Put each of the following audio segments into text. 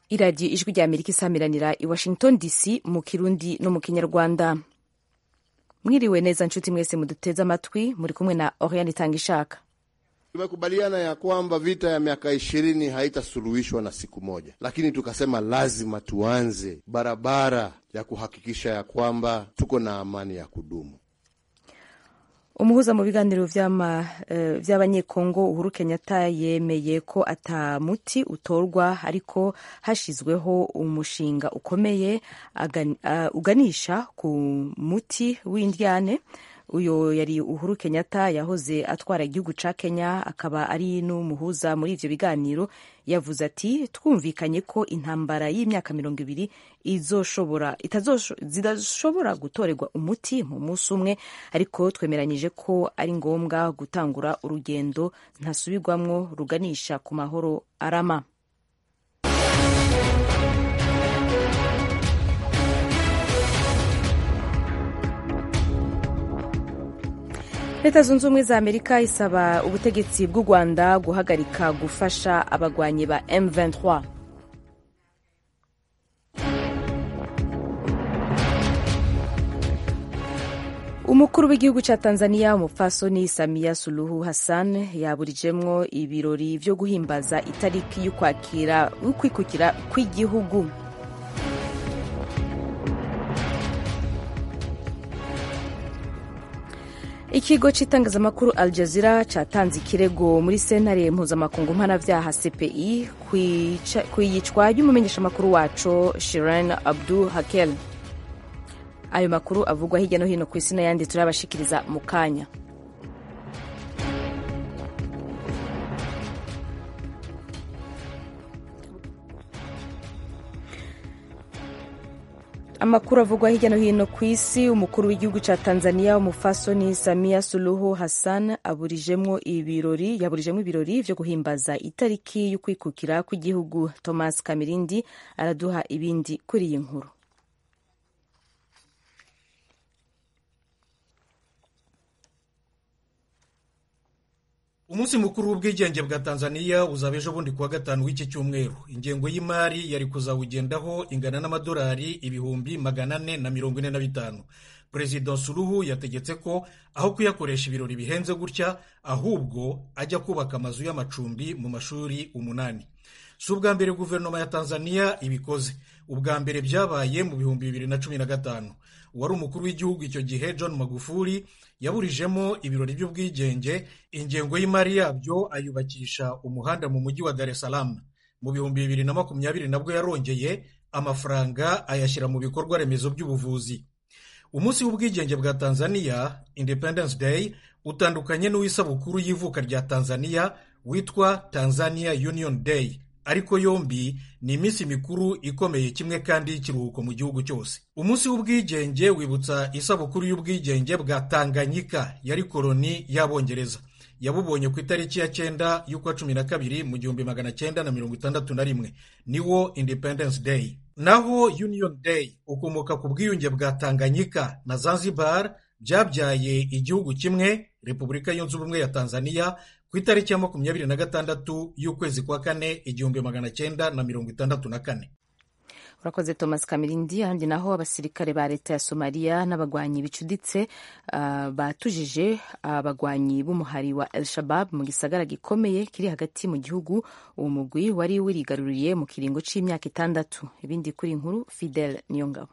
iradiyo ijwi rya amerika isamiranira i washington dc mu kirundi no mu kinyarwanda mwiriwe neza nshuti mwese muduteze amatwi muri kumwe na oriane itanga ishaka Tumekubaliana ya kwamba vita ya miaka ishirini haitasuluhishwa na siku moja, lakini tukasema lazima tuanze barabara ya kuhakikisha ya kwamba tuko na amani ya kudumu. umuhuza mu biganiro vy'abanyekongo uh, uhuru kenyatta yemeye ko ata muti utorwa ariko hashizweho umushinga ukomeye agan, uh, uganisha ku muti w'indyane uyo yari uhuru kenyatta yahoze atwara igihugu ca kenya akaba ari n'umuhuza muri ivyo biganiro yavuze ati twumvikanye ko intambara y'imyaka mirongo ibiri izoshobora zidashobora gutorerwa umuti mu munsi umwe ariko twemeranyije ko ari ngombwa gutangura urugendo ntasubirwamwo ruganisha ku mahoro arama leta zunze ubumwe za amerika isaba ubutegetsi bw'u rwanda guhagarika gufasha abagwanyi ba m23 umukuru w'igihugu cya tanzania umupfasoni samiya suluhu hassan yaburijemwo ibirori vyo guhimbaza itariki y'ukwakira ukwikukira kw'igihugu ikigo cy'itangazamakuru al jazeera cyatanze ikirego muri sentare mpuzamakungu mpanabyaha cpi ku iyicwa ry'umumenyeshamakuru wacu shiran abdu hakel ayo makuru avugwa hirya no hino ku isi n'ayandi turabashikiriza mu kanya amakuru avugwa hirya no hino ku isi umukuru w'igihugu cya tanzania umufasoni samia suluhu hassan aburijemwo ibirori yaburijemwo ibirori vyo guhimbaza itariki y'ukwikukira kw'igihugu thomas kamirindi araduha ibindi kuri iyi nkuru umunsi mukuru w'ubwigenge bwa tanzania uzaba ejo bundi kuwa gatanu w'iki cyumweru ingengo y'imari yari kuzawugendaho ingana n'amadolari ibihumbi magana ane na mirongo ine na bitanu perezida suruhu yategetse ko aho kuyakoresha ibirori bihenze gutya ahubwo ajya kubaka amazu y'amacumbi mu mashuri umunani si ubwa mbere guverinoma ya tanzania ibikoze ubwa mbere byabaye mu bihumbi bibiri na cumi na gatanu uwari umukuru w'igihugu icyo gihe john magufuli yaburijemo ibirori by'ubwigenge ingengo y'imari yabyo ayubakisha umuhanda mu mujyi wa dar es salaam mu bihumbi bibiri na makumyabiri nabwo yarongeye amafaranga ayashyira mu bikorwa remezo by'ubuvuzi umunsi w'ubwigenge bwa tanzania independence day utandukanye n'uw'isabukuru y'ivuka rya tanzania witwa tanzania union day ariko yombi ni iminsi mikuru ikomeye kimwe kandi y'ikiruhuko mu gihugu cyose umunsi w'ubwigenge wibutsa isabukuru y'ubwigenge bwa tanganyika yari koloni y'abongereza yabubonye ku itariki ya cyenda y'ukwa cumi na kabiri mu gihumbi magana cyenda na mirongo itandatu na rimwe niwo independence day naho union day ukomoka ku bwiyunge bwa tanganyika na zanzibar byabyaye igihugu kimwe repubulika yunze ubumwe ya tanzania ku itariki ya makumyabiri na gatandatu y'ukwezi kwa kane igihumbi magana cyenda na mirongo itandatu na kane urakoze thomas kamirindi ahandi naho abasirikare ba leta ya somaliya n'abagwanyi bicuditse uh, batujije abagwanyi uh, b'umuhari wa el shabab mu gisagara gikomeye kiri hagati mu gihugu uwo mugwi wari wirigaruriye mu kiringo c'imyaka itandatu ibindi kuri inkuru fidel niyongabo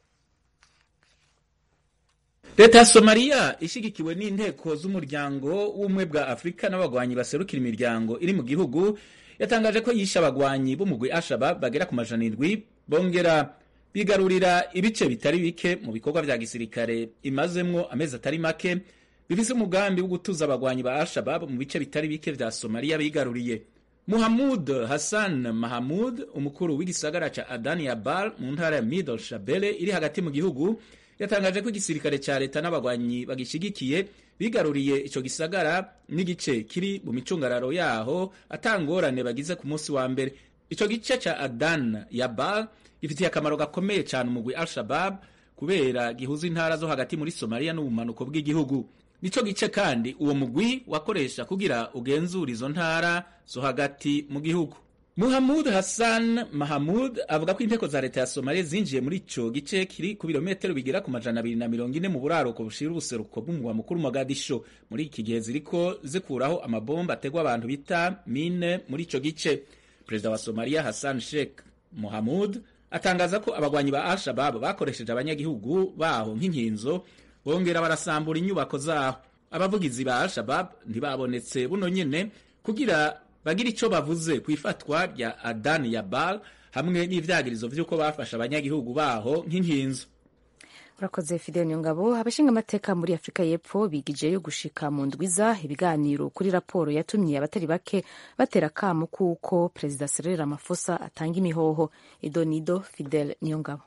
leta ya somaliya ishyigikiwe n'inteko z'umuryango w'ubumwe bwa afurika n'abagwanyi baserukira imiryango iri mu gihugu yatangaje ko yishe abagwanyi b'umugwi ashabab bagera ku majana indwi bongera bigarurira ibice bitari bike mu bikorwa vya gisirikare imazemwo amezi atari make bifise umugambi wo gutuza abagwanyi ba ashabab mu bice bitari bike vya somaliya bigaruriye muhamud hassan mahamud umukuru w'igisagara ca adani abal mu ntara ya middle shabele iri hagati mu gihugu yatangaje ko igisirikare ca leta n'abagwanyi bagishigikiye bigaruriye ico gisagara n'igice kiri mu micungararo yaho atangorane bagize ku munsi wa mbere ico gice ca adan yabal gifitiye akamaro gakomeye cyane umugwi al-shabab kubera gihuza intara zo hagati muri somaliya n'ubumanuko bw'igihugu nico gice kandi uwo mugwi wakoresha kugira ugenzura izo ntara zo hagati mu gihugu Muhamud Hassan Mahamud avuga ko inteko za leta ya Somalia zinjiye muri ico gice kiri ku birometero bigera ku majana abiri na mirongo ine mu buraruko bushira ubuseruko bw'umugwa mukuru Mogadisho muri iki gihe ziriko zikuraho amabomba ategwa abantu bita mine muri ico gice perezida wa Somalia Hassan Sheikh Mohamud atangaza ko abagwanyi ba Al-Shabaab bakoresheje abanyagihugu baho nk'inkinzo bongera barasambura inyubako zaho abavugizi ba Al-Shabaab ntibabonetse buno nyene kugira bagira ico bavuze ku ifatwa rya Adan Yabal hamwe n'ivyagirizo vy'uko bafashe abanyagihugu baho nk'inkinzo urakoze fidel nyongabo abashinga amateka muri afurika y'epfo bigijeyo gushika mu ndwiza ibiganiro kuri raporo yatumye abatari bake batera akamu kuko perezida Cyril Ramaphosa atanga imihoho idonido fidel nyongabo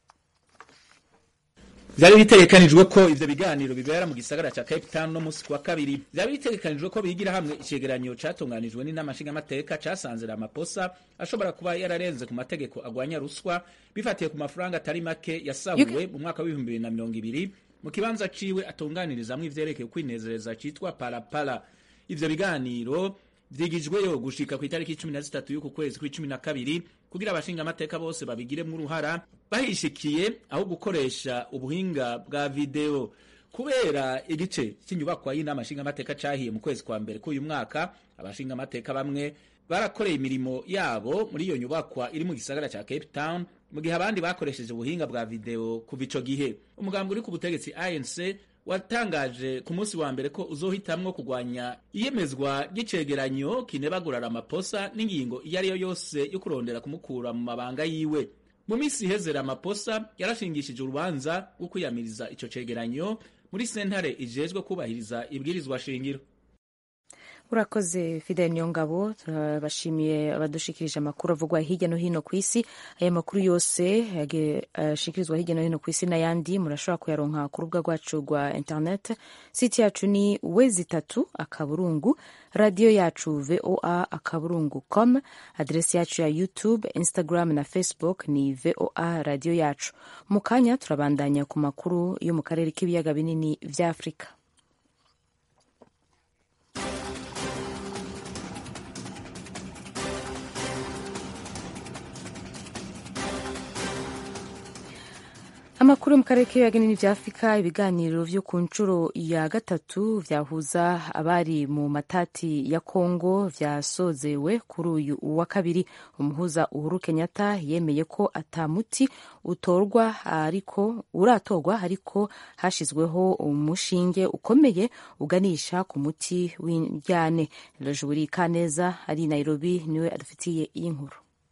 vyari bitegekanijwe ko ivyo biganiro bibera mu gisagara ca Cape Town no musi kwa kabiri vyari bitegekanijwe ko bigira hamwe icegeranyo catunganijwe n'inama nshingamateka casanze Ramaphosa ashobora kuba yararenze ku mategeko agwanya ruswa bifatiye ku mafaranga atari make yasahuwe mu mwaka w'ibihumbi bibiri na mirongo ibiri mu kibanza ciwe atunganirizamwo ivyerekeye kwinezereza citwa parapara ivyo biganiro vyigijweyo gushika ku itariki cumi na zitatu y'uku kwezi kw'icumi na kabiri kugira abashinga amateka bose babigiremwo uruhara bahishikiye aho gukoresha ubuhinga bwa video kubera igice cy'inyubakwa y'inama nshingamateka cahiye mu kwezi kwa mbere k'uyu mwaka abashinga amateka bamwe barakoreye imirimo yabo muri iyo nyubakwa iri mu gisagara ca Cape Town mu gihe abandi bakoresheje ubuhinga bwa video kuva ico gihe umugambi uri ku butegetsi ANC watangaje ku munsi wa mbere ko uzohitamwo kugwanya iyemezwa ry'icegeranyo kinebagura Ramaphosa n'ingingo iyo ari yo yose yo kurondera kumukura mu mabanga yiwe mu minsi iheze Ramaphosa yarashingishije urubanza rwo kwiyamiriza ico cegeranyo muri sentare ijejwe kubahiriza ibwirizwa shingiro urakoze fidel nyongabo turabashimiye abadushikirije amakuru avugwa hirya no hino ku isi aya makuru yose ashikirizwa hirya no hino ku isi n'ayandi murashobora kuyaronka ku rubuga rwacu rwa internet site yacu ni wezi itatu akaburungu radiyo yacu voa akaburungu com aderesi yacu ya youtube instagram na facebook ni voa radiyo yacu mu kanya turabandanya ku makuru yo mu karere k'ibiyaga binini vya afurika amakuru yo mu karere k'ibiyaga binini vya afurika ibiganiro vyo ku nshuro ya gatatu vyahuza abari mu matati ya kongo vyasozewe kuri uyu wa kabiri umuhuza uhuru kenyatta yemeye ko atamuti utorwa ariko uratorwa ariko hashizweho umushinge ukomeye uganisha ku muti w'indyane lojuri kaneza ari nairobi niwe adufitiye iyi nkuru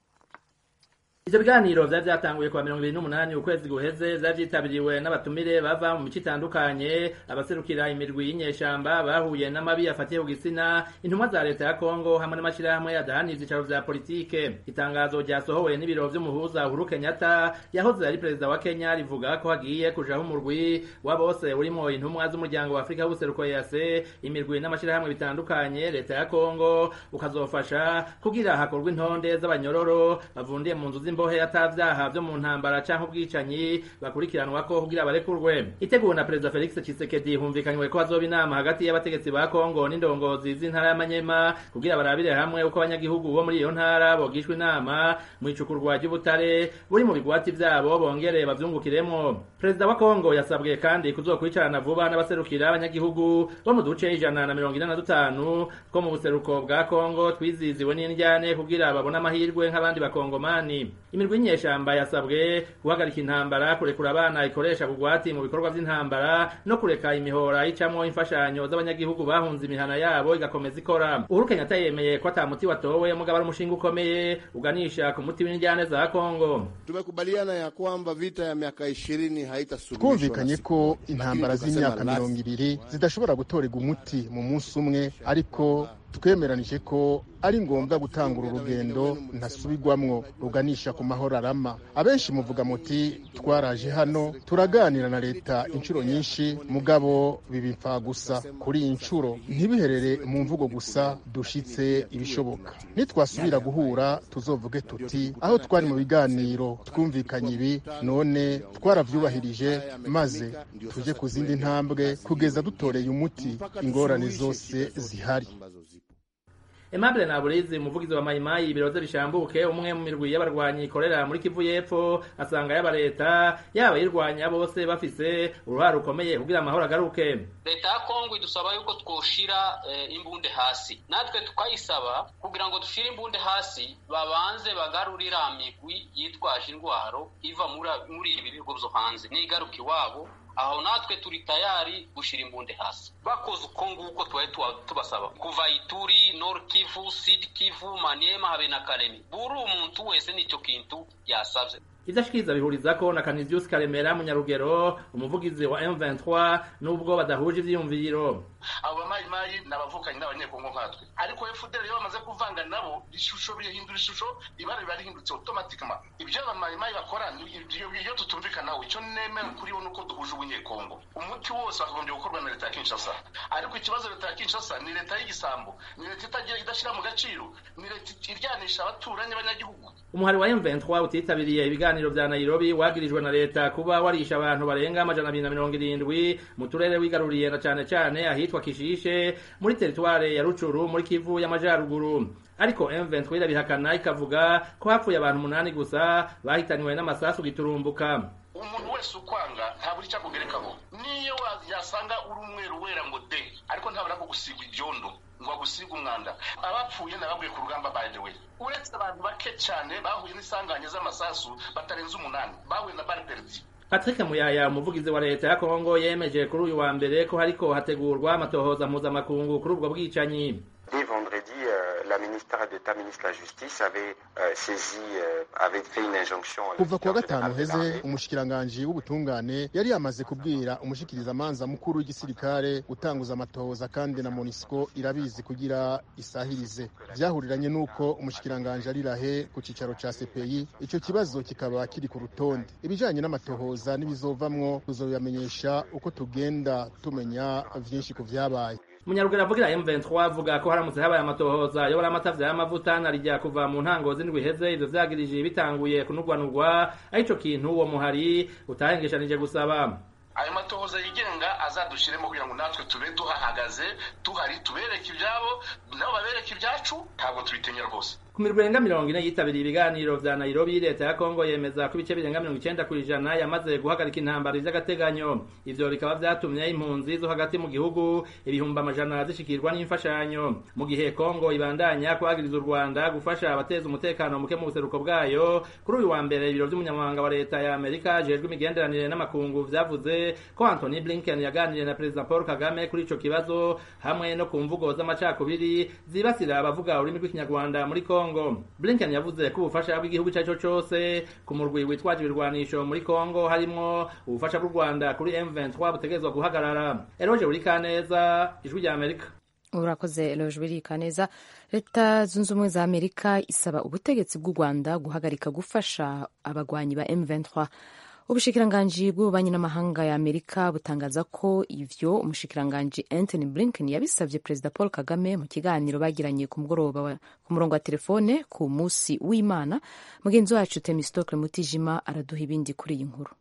ivyo biganiro vyari vyatanguye kuwa mirongo ibiri n'umunani ukwezi guheze vyari vyitabiriwe n'abatumire bava mu mico itandukanye abaserukira imirwi y'inyeshamba bahuye n'amabi afatiye ku gitsina intumwa za leta ya kongo hamwe n'amashirahamwe adahanira ivyicaro vya politike itangazo ryasohowe n'ibiro vy'umuhuza uhuru kenyatta yahoze ari perezida wa kenya rivuga ko hagiye kujaho umurwi wa bose urimwo intumwa z'umuryango wa afurika w'ubuseruko yase imirwi n'amashirahamwe bitandukanye leta ya kongo ukazofasha kugira hakorwa intonde z'abanyororo bavundiye mu nzu imbohe atavyaha vyo mu ntambara canke ubwicanyi bakurikiranwa ko kugira barekurwe iteguwe na perezida Felix Tshisekedi humvikanywe ko hazoba inama hagati y'abategetsi ba Kongo n'indongozi z'intara y'Amanyema kugira barabire hamwe uko abanyagihugu bo muri iyo ntara bogishwa inama mu icukurwa ry'ubutare buri mu bigwati vyabo bongere bavyungukiremwo perezida wa Kongo yasabwe kandi kuzokwicarana vuba n'abaserukira abanyagihugu bo mu duce ijana na mirongo ine na dutanu two mu buseruko bwa Kongo twiziziwe n'indyane kugira babone amahirwe nk'abandi bakongomani imirwi y'inyeshamba yasabwe guhagarika intambara kurekura abana ikoresha bugwati mu bikorwa vy'intambara no kureka imihora icamwo imfashanyo z'abanyagihugu bahunze imihana yabo igakomeza ikora uhuru kenyatta yemeye ko ata muti watowe mugabo ari umushinga ukomeye uganisha ku muti w'indyane za kongo tumekubaliana ya kwamba vita ya miaka ishirini haitasuluhishwa twumvikanye ko intambara z'imyaka mirongo ibiri zidashobora gutorerwa umuti mu munsi umwe ariko twemeranije ko ari ngombwa gutangura urugendo ntasubirwamwo ruganisha ku mahoro arama abenshi muvuga muti twaraje hano turaganira na leta inshuro nyinshi mugabo biba gusa kuri iyi nshuro ntibiherere mu mvugo gusa dushitse ibishoboka nitwasubira guhura tuzovuge tuti aho twari mu biganiro twumvikanye ibi none twaravyubahirije maze tuje ku zindi ntambwe kugeza dutoreye umuti ingorane zose zihari Aimable Naburizi umuvugizi wa Mayimayi ibiro vye bishambuke umwe mu mirwi y'abarwanyi ikorera muri Kivu y'Epfo asanga yaba leta yaba yirwanya bose bafise uruhare rukomeye kugira amahoro agaruke leta ya kongo idusaba yuko twoshira eh, imbunde hasi natwe tukayisaba kugira ngo dushire imbunde hasi babanze bagarurira migwi yitwaje indwaro iva muri ibi bihugu vyo hanze nigaruka iwabo aho natwe turi tayari gushira imbunde hasi bakoze uko nguko twari tubasaba kuva ituri nord kivu sud kivu maniema habe na karemi buri umuntu wese nicyo kintu yasavye ivyo ashikiriza bihurizako na Canisius Karemera Munyarugero umuvugizi wa M23 nubwo badahuje ivyiyumviro abo bamayimayi ni abavukanyi n'abanyekongo nkatwe ariko FDL iyo bamaze kuvanga nabo ishusho bihindura ishusho ibara riba rihindutse automatikama ibyo abamayimayi bakora iyo tutumvikanaho icyo nemera kuri bo nuko duhuje ubunyekongo umuti wose wakagombye gukorwa na leta ya Kinshasa ariko ikibazo leta ya Kinshasa ni leta y'igisambo ni leta itagira idashira mu gaciro ni leta iryanisha abaturanyi b'abanyagihugu umuhari wa M23 utitabiriye ibiganiro vya Nairobi wagirijwe na leta kuba warisha abantu barenga amajana abiri na mirongo irindwi mu turere wigaruriye na cane cane ahitwa Kishishe muri teritware ya Rucuru muri Kivu y'amajaruguru ariko M23 irabihakana ikavuga ko hapfuye abantu umunani gusa bahitaniwe n'amasasu giturumbuka umuntu wese ukwanga ntabura icyo akugerekaho niyo yasanga uri umweru wera ngo de ariko ntabura ko gusigwa ibyondo ngo agusiga umwanda abapfuye nababwiye ku rugamba by the way uretse abantu bake cyane bahuye n'isanganya z'amasasu batarenze umunani bahuye na barberdi Patrick Muyaya umuvugizi wa leta ya Kongo yemeje kuri uyu wa mbere ko hariko hategurwa amatohoza mpuzamakungu kuri ubwo bwicanyi Dès vendredi, euh, la ministre d'État, ministre de la Justice, avait euh, saisi, euh, avait fait une injonction. kuva kuwa gatanu heze umushikiranganji w'ubutungane yari yamaze kubwira umushikirizamanza mukuru w'igisirikare gutanguza amatohoza kandi na monisco irabizi kugira isahirize vyahuriranye n'uko umushikiranganji ari rahe ku cicaro ca cpi ico kibazo kikaba kiri ku rutonde ibijanye n'amatohoza n'ibizovamwo tuzobibamenyesha uko tugenda tumenya vyinshi ku vyabaye Munyaruguru avugira M23 avuga ko haramutse habaye amatohoza yobora amatavya y'amavuta narijya kuva mu ntango z'indwi heze ivyo vyagirije bitanguye kunugwanugwa arico kintu uwo muhari utahengeshanije gusaba ayo matohoza yigenga azadushiremo kugira ngo natwe tube duhahagaze tuhari tubereke ibyabo nabo babereke ibyacu ntabwo tubitinya rwose ku mirwi irenga mirongo ine yitabiriye ibiganiro vya nairobi leta ya kongo yemeza ko ibice birenga mirongo icenda kw'ijana yamaze guhagarika intambara vy'agateganyo ivyo bikaba vyatumye impunzi zo hagati mu gihugu ibihumbi amajana zishikirwa n'imfashanyo mu gihe kongo ibandanya kwagiriza u rwanda gufasha abateza umutekano muke mu buseruko bwayo kuri uyu wa mbere ibiro vy'umunyamabanga wa leta ya amerika ajejwe imigenderanire n'amakungu vyavuze ko anthony blinken yaganiriye na perezida paul kagame kuri ico kibazo hamwe no ku mvugo z'amacakubiri zibasira abavuga ururimi rw'ikinyarwanda muri kongo Kongo. Blinken yavuze ko ubufasha bw'igihugu icyo cyo cyose ku murwi witwaje ibirwanisho muri Kongo harimo ubufasha bw'u Rwanda kuri M23 butegerezwa guhagarara. Eroje Urikaneza, Ijwi rya Amerika. urakoze eloge birikaneza leta zunze ubumwe za amerika isaba ubutegetsi bw'u rwanda guhagarika gufasha abagwanyi ba m23 ubushikiranganji bw'ububanyi n'amahanga ya amerika butangaza ko ivyo umushikiranganji anthony blinken yabisavye perezida paul kagame mu kiganiro bagiranye ku mugoroba ku murongo wa telefone ku musi w'imana mugenzi wacu temistokle mutijima araduha ibindi kuri iyi nkuru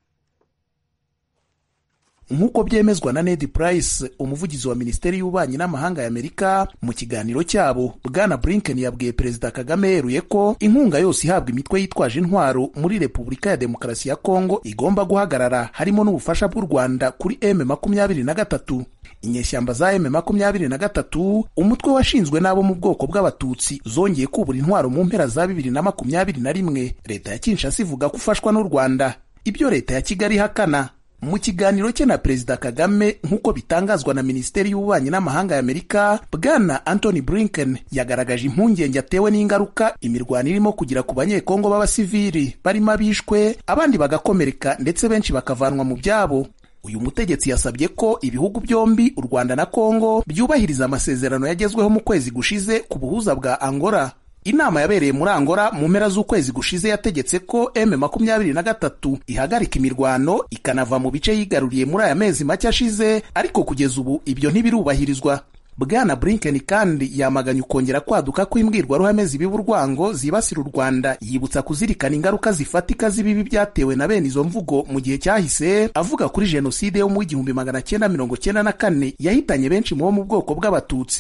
nk'uko byemezwa na Ned Price umuvugizi wa minisiteri y'ububanyi n'amahanga ya Amerika mu kiganiro cyabo bwana Blinken yabwiye perezida Kagame yeruye ko inkunga yose ihabwa imitwe yitwaje intwaro muri Repubulika ya Demokarasi ya Kongo igomba guhagarara harimo n'ubufasha bw'u Rwanda kuri M makumyabiri na gatatu inyeshyamba za M makumyabiri na gatatu umutwe washinzwe n'abo mu bwoko bw'abatutsi zongeye kubura intwaro mu mpera za bibiri na makumyabiri na rimwe leta ya Kinshasa ivuga ko ufashwa n'u Rwanda ibyo leta ya Kigali ihakana mu kiganiro cye na perezida kagame nk'uko bitangazwa na minisiteri y'ububanyi n'amahanga ya amerika bwana anthony blinken yagaragaje impungenge atewe n'ingaruka imirwano irimo kugira ku banyekongo b'abasivili barimo abishwe abandi bagakomereka ndetse benshi bakavanwa mu byabo uyu mutegetsi yasabye ko ibihugu byombi u rwanda na kongo byubahiriza amasezerano yagezweho mu kwezi gushize ku buhuza bwa angola inama yabereye muri Angola mu mpera z'ukwezi gushize yategetse ko M makumyabiri na gatatu ihagarika imirwano ikanava mu bice yigaruriye muri aya mezi make ashize ariko kugeza ubu ibyo ntibirubahirizwa bwana Blinken kandi yamaganye ukongera kwaduka kw'imbwirwaruhame zibiba urwango zibasira u Rwanda yibutsa kuzirikana ingaruka zifatika z'ibibi byatewe na bene izo mvugo mu gihe cyahise avuga kuri jenoside yo mu w'igihumbi magana cyenda mirongo cyenda na kane yahitanye benshi mu bo mu bwoko bw'abatutsi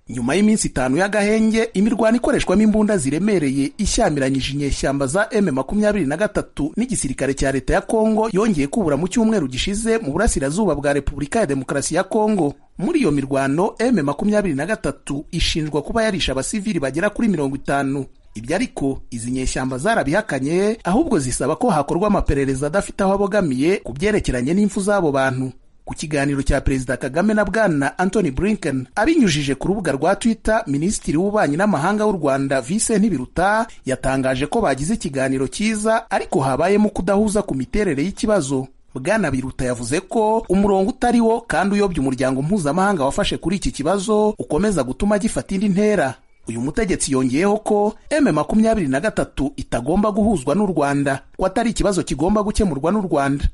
nyuma y'iminsi itanu y'agahenge imirwano ikoreshwamo imbunda ziremereye ishyamiranyije inyeshyamba za m makumyabiri na gatatu n'igisirikare cya leta ya kongo yongeye kubura mu cyumweru gishize mu burasirazuba bwa repubulika ya demokarasi ya kongo muri iyo mirwano m makumyabiri na gatatu ishinjwa kuba yarishe abasivili bagera kuri mirongo itanu ibyo ariko izi nyeshyamba zarabihakanye ahubwo zisaba ko hakorwa amaperereza adafite aho abogamiye ku byerekeranye n'impfu z'abo bantu ku kiganiro cya perezida kagame na bwana anthony blinken abinyujije ku rubuga rwa twitter minisitiri w'ububanyi n'amahanga w'u rwanda vincent biruta yatangaje ko bagize ikiganiro cyiza ariko habayemo kudahuza ku miterere y'ikibazo bwana biruta yavuze ko umurongo utari wo kandi uyobya umuryango mpuzamahanga wafashe kuri iki kibazo ukomeza gutuma gifata indi ntera uyu mutegetsi yongeyeho ko m makumyabiri na gatatu itagomba guhuzwa n'u rwanda ko atari ikibazo kigomba gukemurwa n'u rwanda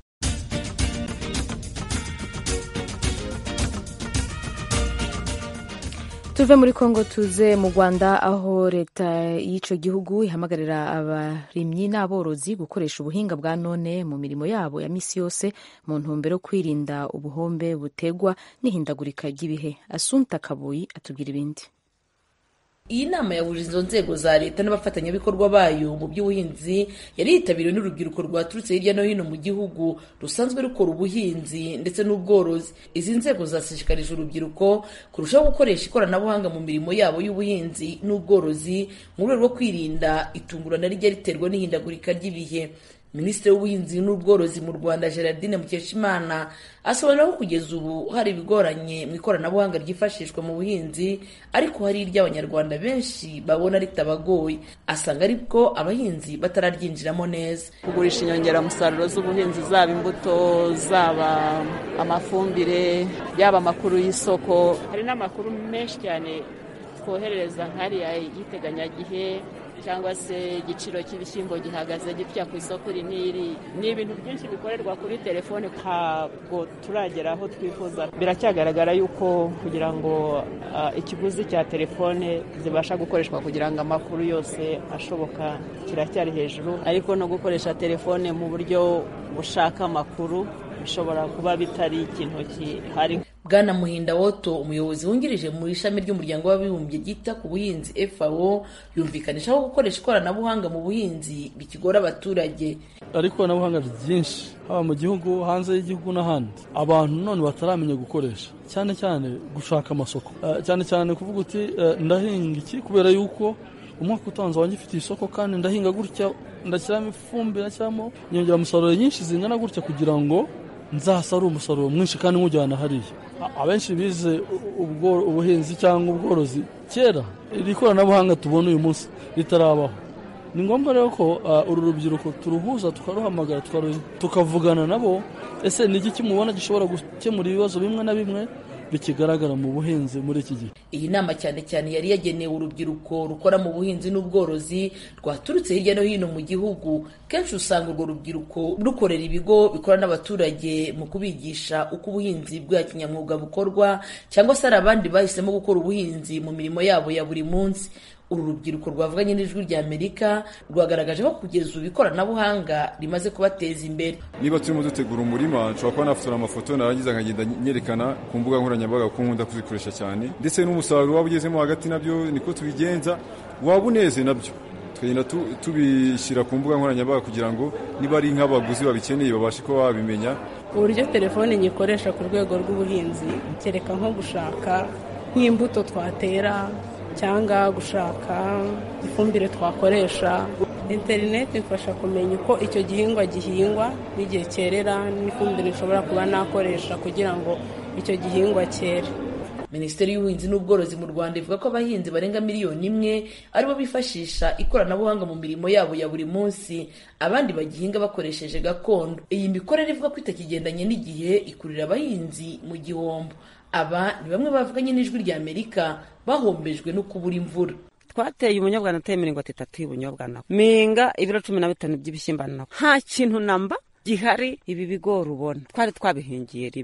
tuve muri kongo tuze mu rwanda aho leta y'icyo gihugu ihamagarira abarimyi n'aborozi gukoresha ubuhinga bwa none mu mirimo yabo ya misi yose mu ntumbero yo kwirinda ubuhombe butegwa n'ihindagurika ry'ibihe asunta kabuyi atubwira ibindi iyi nama yahuje izo nzego za leta n'abafatanyabikorwa bayo mu by'ubuhinzi yari yitabiriwe n'urubyiruko rwaturutse hirya no hino mu gihugu rusanzwe rukora ubuhinzi ndetse n'ubworozi izi nzego zashishikarije urubyiruko kurushaho gukoresha ikoranabuhanga mu mirimo yabo y'ubuhinzi n'ubworozi mu rwego rwo kwirinda itungurana rijya riterwa n'ihindagurika ry'ibihe minisitiri w'ubuhinzi n'ubworozi mu rwanda gerardine mukeshimana asobanura ko kugeza ubu hari ibigoranye mu ikoranabuhanga ryifashishwa mu buhinzi ariko hari iry'abanyarwanda benshi babona ritabagoye asanga ariko abahinzi batararyinjiramo neza kugurisha inyongeramusaruro z'ubuhinzi zaba imbuto zaba amafumbire yaba amakuru y'isoko hari n'amakuru menshi cyane twoherereza nk'ariya y'iteganyagihe cyangwa se igiciro cy'ibishyimbo gihagaze gitya ku isoko iri n'iri ni ibintu byinshi bikorerwa kuri telefone ntabwo turagera aho twifuza biracyagaragara yuko kugira ngo uh, ikiguzi cya telefone zibasha gukoreshwa kugira ngo amakuru yose ashoboka kiracyari hejuru ariko no gukoresha telefone mu buryo bushaka amakuru bishobora kuba bitari ikintu gihari bwana muhinda woto umuyobozi wungirije mu ishami ry'umuryango w'abibumbye ryita ku buhinzi fao yumvikanisha ko gukoresha ikoranabuhanga mu buhinzi bikigora abaturage hari ikoranabuhanga ryinshi haba mu gihugu hanze y'igihugu n'ahandi abantu none bataramenya gukoresha cyane cyane gushaka amasoko cyane cyane kuvuga uti ndahinga iki kubera yuko umwaka utanze wanjye ufite isoko kandi ndahinga gutya ndashyiramo ifumbire ndashyiramo inyongeramusaruro nyinshi zingana gutya kugira ngo nzasarure umusaruro mwinshi kandi nkujyana hariya abenshi bize ubuhinzi cyangwa ubworozi kera iri koranabuhanga tubona uyu munsi ritarabaho ni ngombwa rero ko uru rubyiruko turuhuza tukaruhamagara tukavugana nabo ese ni iki kimubona gishobora gukemura ibibazo bimwe na bimwe bikigaragara mu buhinzi muri iki gihe iyi nama cyane cyane yari yagenewe urubyiruko rukora mu buhinzi n'ubworozi rwaturutse hirya no hino mu gihugu kenshi usanga urwo rubyiruko rukorera ibigo bikora n'abaturage mu kubigisha uko ubuhinzi bwa kinyamwuga bukorwa cyangwa se hari abandi bahisemo gukora ubuhinzi mu mirimo yabo ya buri munsi uru rubyiruko rwavuganye n'ijwi rya amerika rwagaragaje ko kugeza ubu ikoranabuhanga rimaze kubateza imbere niba turimo dutegura umurima nshobora kuba nafotora amafoto narangiza nkagenda nyerekana ku mbuga nkoranyambaga ko nkunda kuzikoresha cyane ndetse n'umusaruro waba ugezemo hagati nabyo niko tubigenza waba uneze nabyo tukagenda tubishyira ku mbuga nkoranyambaga kugira ngo niba ari nk'abaguzi babikeneye babashe kuba babimenya uburyo telefone nyikoresha ku rwego rw'ubuhinzi kereka nko gushaka nk'imbuto twatera cyangwa gushaka ifumbire twakoresha interineti ifasha kumenya uko icyo gihingwa gihingwa n'igihe cyerera n'ifumbire nshobora kuba nakoresha kugira ngo icyo gihingwa cyere minisiteri y'ubuhinzi n'ubworozi mu rwanda ivuga ko abahinzi barenga miliyoni imwe aribo bifashisha ikoranabuhanga mu mirimo yabo ya buri munsi abandi bagihinga bakoresheje gakondo iyi mikorere ivuga ko itakigendanye n'igihe ikurira abahinzi mu gihombo aba ni bamwe bavuganye n'ijwi rya amerika bahombejwe no kubura imvura twateye ubunyobwa nateye mirongo itatu y'ubunyobwa nabo minga ibiro cumi na bitanu by'ibishyimbo nabo nta kintu namba gihari ibi bigori ubona twari twabihingiye rimwe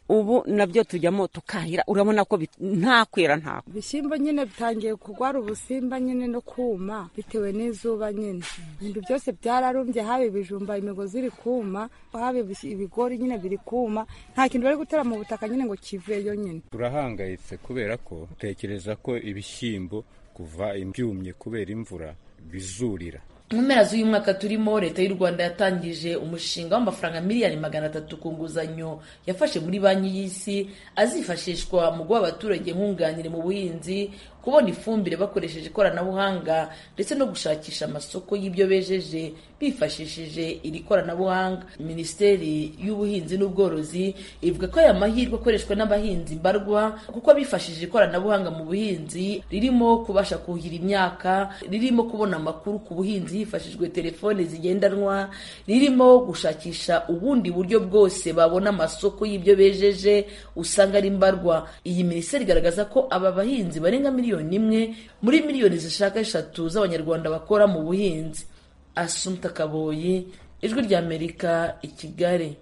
ubu nabyo tujyamo tukahira urabona ko nta kwera nta ibishyimbo nyine bitangiye kurwara ubusimba nyine no kuma bitewe n'izuba nyine ibintu byose byararumbye haba ibijumba imigozi iri kuma haba ibigori nyine biri kuma nta kintu bari gutera mu butaka nyine ngo kiveyo nyine turahangayitse kubera ko tekereza ko ibishyimbo kuva ibyumye kubera imvura bizurira mu mpera z'uyu mwaka turimo leta y'u rwanda yatangije umushinga w'amafaranga miliyoni magana atatu ku nguzanyo yafashe muri banki y'isi azifashishwa mu guha abaturage nkunganire mu buhinzi kubona ifumbire bakoresheje ikoranabuhanga ndetse no gushakisha amasoko y'ibyo bejeje bifashishije iri koranabuhanga minisiteri y'ubuhinzi n'ubworozi ivuga ko aya mahirwe akoreshwa n'abahinzi mbarwa kuko bifashishije ikoranabuhanga mu buhinzi ririmo kubasha kuhira imyaka ririmo kubona amakuru ku buhinzi hifashishijwe telefone zigendanwa ririmo gushakisha ubundi buryo bwose babona amasoko y'ibyo bejeje usanga ari mbarwa iyi minisiteri igaragaza ko aba bahinzi barenga miliyoni imwe muri miliyoni zishaka eshatu z'abanyarwanda bakora mu buhinzi asumta kaboyi ijwi ry'amerika i kigali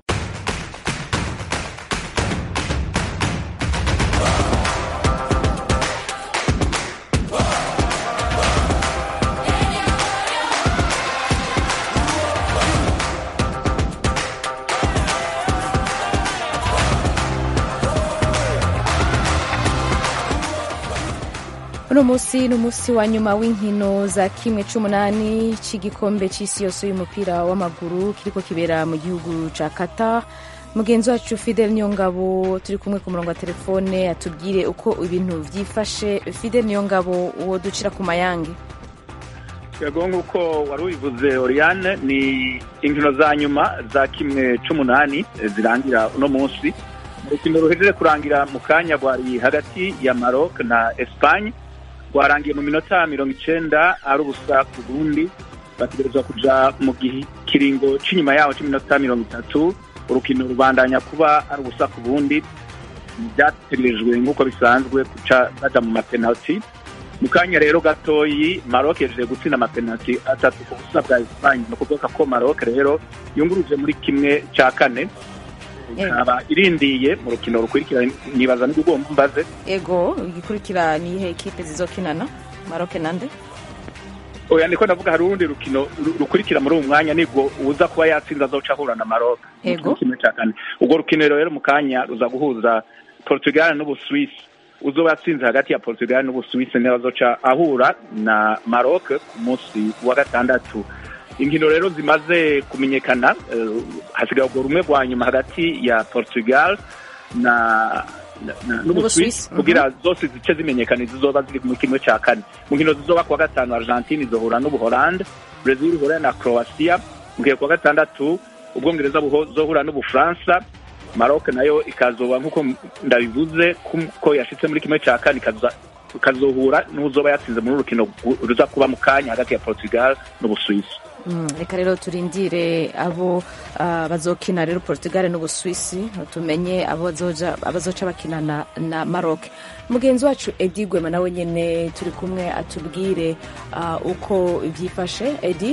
uno munsi ni umunsi wa nyuma w'inkino za kimwe c'umunani c'igikombe c'isi yose y'umupira w'amaguru kiriko kibera mu gihugu ca Qatar mugenzi wacu Fidel Niyongabo turi kumwe ku murongo wa telefone atubwire uko ibintu vyifashe Fidel Niyongabo uwo ducira ku mayange yego nk'uko wari ubivuze Oriane ni inkino za nyuma za kimwe c'umunani zirangira uno munsi urukino ruhejeje kurangira mu kanya rwari hagati ya Maroc na Espagne rwarangiye mu minota mirongo icenda ari ubusa ku bundi bategerezwa kuja mu kiringo c'inyuma yaho c'iminota mirongo itatu urukino rubandanya kuba ari ubusa ku bundi byategerejwe nk'uko bisanzwe kuca baja mu mapenalti mu kanya rero gatoyi Maroc yaje gutsinda amapenalti atatu ku busa bwa Espagne ni ukuvuga ko Maroc rero yunguruje muri kimwe ca kane ikaba irindiye mu rukino rukurikira nibaza n'ugomba mbaze ego igikurikira ni ihe ekipe zizokinana Maroc nande oya ndiko ndavuga hari urundi rukino rukurikira muri uwo mwanya nibwo uza kuba yatsinze azoca ahura na Maroc ego kimwe ca kane ubwo rukino rero mu kanya ruza guhuza Portugal n'Ubusuwisi uzoba yatsinze hagati ya Portugal n'Ubusuwisi niho azoca ahura na Maroc ku munsi wa gatandatu inkino rero zimaze kumenyekana hasigaye urwo rumwe rwa nyuma hagati ya Portugal na n'Ubusuwisi kugira zose zice zimenyekana zizoba ziri mu kimwe cya kane mu nkino zizoba kuwa gatanu Argentine izohura n'Ubuholande Brazil ihura na Croatia mu gihe kuwa gatandatu Ubwongereza buzohura n'Ubufaransa Maroc nayo ikazoba nk'uko ndabivuze ko yashitse muri kimwe cya kane ikazohura n'uzoba yatsinze muri urukino ruza kuba mu kanya hagati ya Portugal n'Ubusuwisi reka rero turindire abo bazokina rero Portugal n'Ubusuwisi tumenye abazoca bakinana na Maroc mugenzi wacu Edi Gwema nawe nyine turi kumwe atubwire uko byifashe Edi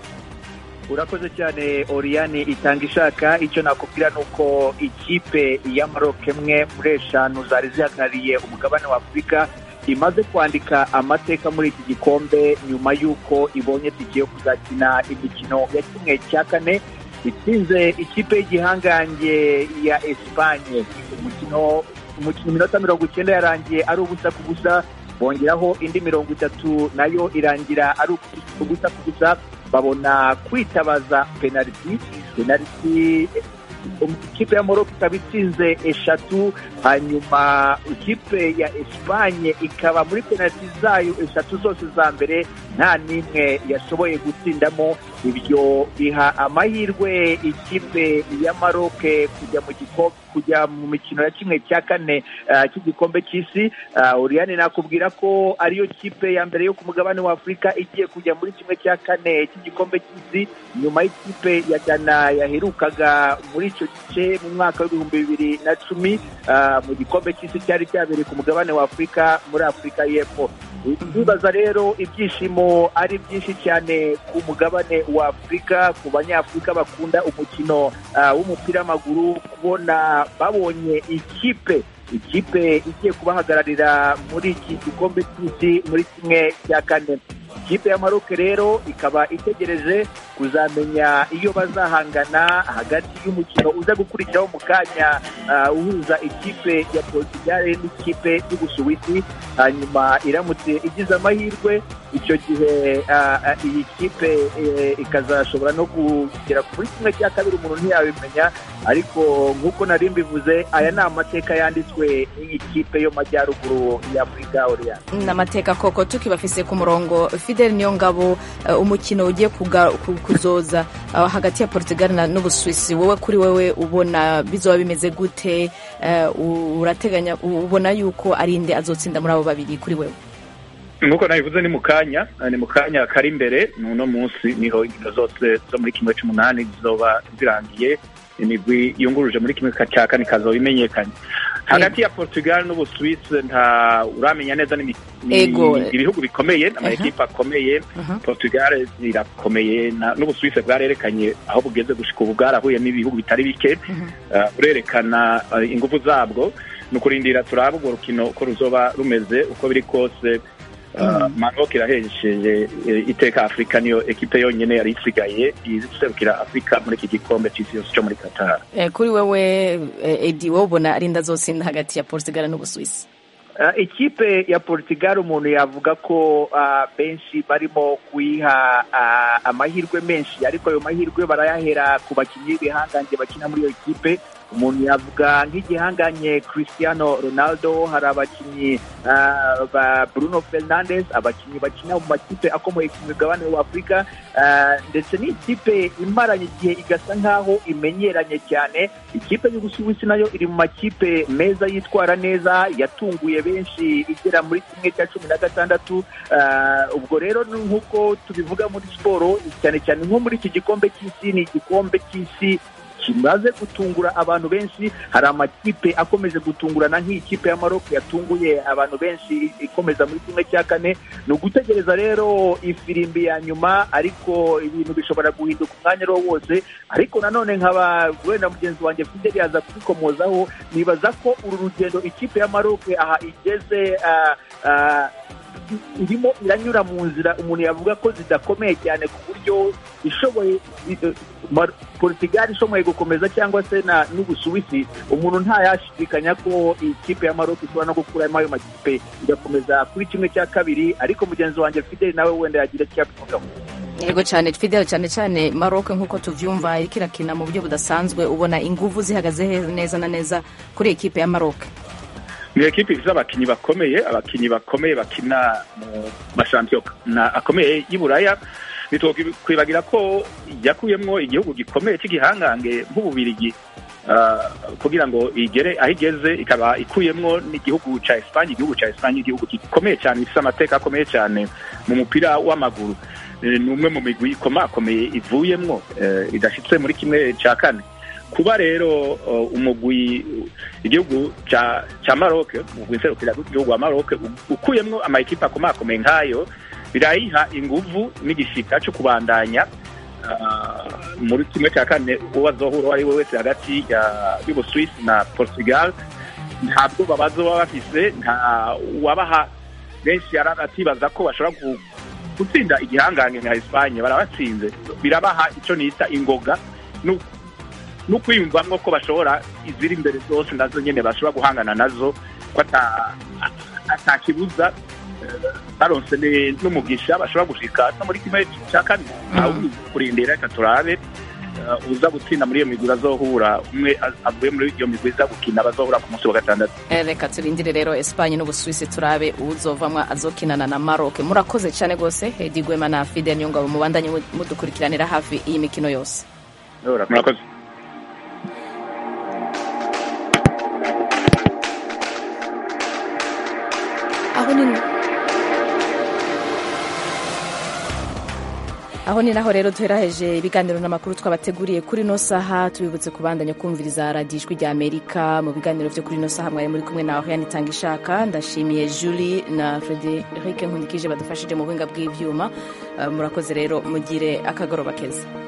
urakoze cyane Oriane itanga ishaka icyo nakubwira ni uko ikipe ya Maroc imwe muri eshanu zari zihagarariye umugabane wa Afurika imaze kwandika amateka muri iki gikombe nyuma y'uko ibonye tike yo kuzakina imikino ya kimwe cya kane itsinze ikipe y'igihangange ya Espanye umukino umukino iminota mirongo icyenda yarangiye ari ubusa ku busa bongeraho indi mirongo itatu nayo irangira ari ubusa ku busa babona kwitabaza penaliti penaliti ikipe ya Morocco ikaba itsinze eshatu hanyuma ikipe ya Espanye ikaba muri penaliti zayo eshatu zose za mbere nta n'imwe yashoboye gutsindamo ibyo biha amahirwe ikipe ya Maroc kujya mu gikombe kujya mu mikino ya kimwe cya kane cy'igikombe cy'isi Oriane nakubwira ko ariyo kipe ya mbere yo ku mugabane wa Afurika igiye kujya muri kimwe cya kane cy'igikombe cy'isi nyuma y'ikipe ya Ghana yaherukaga muri icyo gice mu mwaka w'ibihumbi bibiri na cumi mu gikombe cy'isi cyari cyabereye ku mugabane wa afurika muri afurika y'epfo bibaza rero ibyishimo ari byinshi cyane ku mugabane wa afurika ku banyafurika bakunda umukino w'umupira w'amaguru kubona babonye ikipe ikipe igiye kubahagararira muri iki gikombe cy'isi muri kimwe cya kane ikipe ya maroke rero ikaba itegereje kuzamenya iyo bazahangana hagati y'umukino uza gukurikiraho mu kanya uhuza ikipe ya portugal n'ikipe y'ubusuwisi hanyuma iramutse igize amahirwe icyo gihe iyi kipe ikazashobora no kugera kuri kimwe cya kabiri umuntu ntiyabimenya ariko nk'uko nari mbivuze aya ni amateka yanditswe n'iyi kipe yo majyaruguru ya afurika oriyani ni amateka koko tukibafise ku murongo fidel niyo ngabo umukino ugiye kuzoza hagati ya portugal n'ubusuwisi wowe kuri wowe ubona bizoba bimeze gute urateganya ubona yuko ari inde azotsinda muri abo babiri kuri wewe nk'uko nabivuze ni mu kanya ni mu kanya kari imbere ni uno munsi niho inkino zose zo muri kimwe cy'umunani zizoba zirangiye imigwi yunguruje muri kimwe cya kane ikazoba imenyekanye hagati ya portugal n'ubusuwisi nta uramenya neza ni ibihugu bikomeye amakipe akomeye portugal irakomeye n'ubusuwisi bwarerekanye aho bugeze gushika ubu bwarahuye n'ibihugu bitari bike burerekana ingufu zabwo ni ukurindira turaba urwo rukino uko ruzoba rumeze uko biri kose Maroc irahesheje iteka afurika niyo ekipe yonyine yari isigaye iserukira afurika muri iki gikombe cy'isi yose cyo muri qatar kuri wewe edi wowe ubona ari ndazotsinda hagati ya portugal n'ubusuwisi ikipe ya portugal umuntu yavuga ko benshi barimo kuyiha amahirwe menshi ariko ayo mahirwe barayahera ku bakinnyi b'ibihangange bakina muri iyo kipe umuntu yavuga nk'igihanganye Cristiano Ronaldo hari abakinnyi ba Bruno Fernandes abakinnyi bakina mu makipe akomeye ku mugabane wa Afurika ndetse n'ikipe imaranye igihe igasa nk'aho imenyeranye cyane ikipe y'ubusuwisi nayo iri mu makipe meza yitwara neza yatunguye benshi igera muri kimwe cya cumi na gatandatu ubwo rero nk'uko tubivuga muri siporo cyane cyane nko muri iki gikombe cy'isi ni igikombe cy'isi kimaze gutungura abantu benshi hari amakipe akomeje gutungurana nk'ikipe ya Maroc yatunguye abantu benshi ikomeza muri kimwe cya kane ni ugutegereza rero ifirimbi ya nyuma ariko ibintu bishobora guhinduka umwanya ariwo wose ariko nanone nkaba wenda mugenzi wanjye Fidel yaza kubikomozaho nibaza ko uru rugendo ikipe ya Maroc aha igeze irimo iranyura mu nzira umuntu yavuga ko zidakomeye cyane ku buryo ishoboye portugal ishoboye gukomeza cyangwa se n'ubusuwisi umuntu ntayashidikanya ko iyi kipe ya maroc ishobora no gukuramo ayo makipe igakomeza kuri kimwe cya kabiri ariko mugenzi wanjye fideli nawe wenda yagira icyo yabivugaho yego cyane fidel cyane cyane maroc nk'uko tubyumva iriko irakina mu buryo budasanzwe ubona ingufu zihagaze neza na nneza kuri ekipe ya maroc ni ekipi ifite abakinnyi bakomeye abakinnyi bakomeye bakina mu mashampiyona akomeye y'i buraya ntitwakwibagira ko yakuyemo igihugu gikomeye cy'igihangange nk'ububirigi kugira ngo igere aho igeze ikaba ikuyemo n'igihugu cya esipanye igihugu cya esipanye igihugu gikomeye cyane gifite amateka akomeye cyane mu mupira w'amaguru ni umwe mu migwi ikomakomeye ivuyemo idashyitse muri kimwe cya kane kuba rero umugwi igihugu cya maroc umugwi nserukira igihugu wa maroc ukuyemo amakipe akomakomeye nk'ayo birayiha inguvu n'igishika cyo kubandanya muri kimwe cya kane uwo azohura uwo ari we wese hagati y'ubusuwisi na portugal ntabwo babazo baba bafise nta wabaha benshi atibaza ko bashobora gutsinda igihangange nka esipanye barabatsinze birabaha icyo nita ingoga no kwiyumvamo ko bashobora iziri imbere zose nazo nyine bashobora guhangana nazo ko atakibuza baronse n'umugisha bashobora gushika no muri kimwe cya kane ntawe kurindira reka turabe uza gutsinda muri iyo migwi bazohura umwe avuye muri iyo migwi iza gukina bazohura ku munsi wa gatandatu reka turindire rero esipanye n'ubusuwisi turabe uzovamwa azokinana na maroc murakoze cyane rwose hedi gwema na fidel nyungabo mubandanye mudukurikiranira hafi iyi mikino yose murakoze aho ni aho ni naho rero duheraheje ibiganiro n'amakuru twabateguriye kuri ino saha tubibutse kubandanya kumviriza radiyo ijwi rya amerika mu biganiro byo kuri ino saha mwari muri kumwe nawe yanitanga ishaka ndashimiye julie na frederic nkundikije badufashije mu buhinga bw'ibyuma murakoze rero mugire akagoroba keza